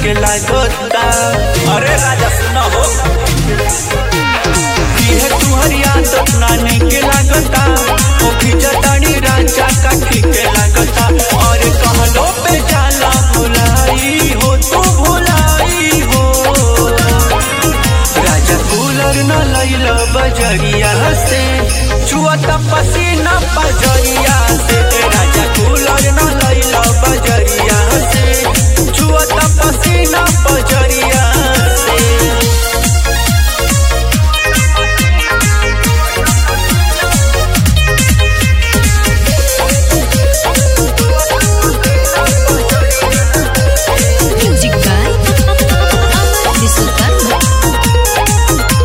के लागता अरे राजा सुना हो ये तुहरी आदत नाने के लागता ओ खिजतानी राजा काठी के लागता और कहलो पे जाला भुलाई हो तू भुलाई हो राजा कूलर न लैल बजरिया से छुअता पसीना पजरिया से राजा कूलर न लैल बजरिया से छुअता पसीना पजरिया से Music by Amar Visukarma.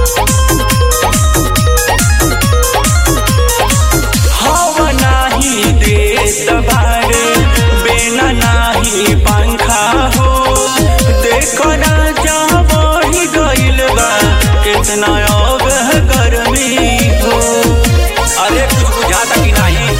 हवा नाही देत बारे बेना नाही पंखा हो देखो राजा बढ़ी गइल बा कितना अब गर्मी हो अरे कुछ बुझाता कि नहीं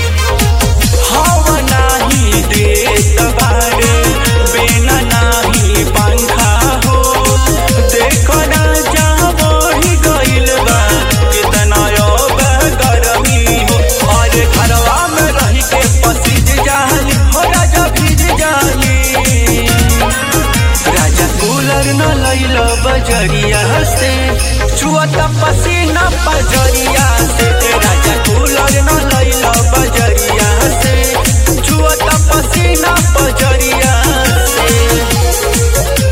हवा नाही देत बारे बेना नाही पंखा हो देखो राजा बढ़ी गइल बा कितना अब गर्मी हो और घरवा में रही के पसीज जाली हो राजा भीज जाली राजा कूलर न लैल बजरिया से छुअता पसीना पजरिया से राजा कूलर न लैल बजरिया से छुअता पसीना पजरिया से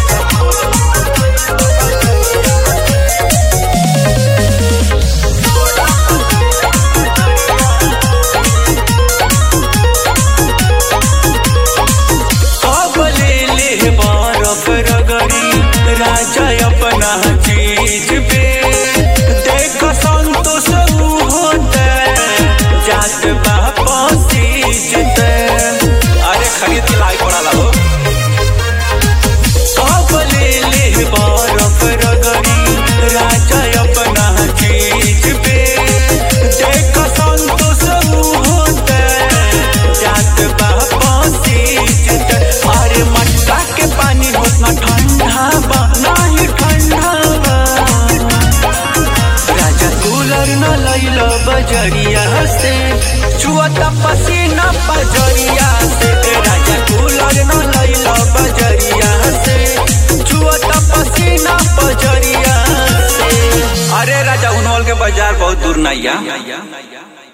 कब ले ले बरफ रगड़ी राजा अपना चीज पे देख संतोष ऊ होते जात बापा सीजते अरे खरीद के लाई पड़ा हो कब ले ले बरफ रगड़ी राजा अपना चीज पे देख संतोष ऊ होते जात बापा सीजते अरे मटका के पानी होतना ठंडा बा नाही ठंडा बा राजा कूलर न लैल बजरिया से छुअता पसीना पजरिया से राजा कूलर न लैल बजरिया से छुअता पसीना पजरिया से अरे राजा उनवल के बाजार बहुत दूर नहीं है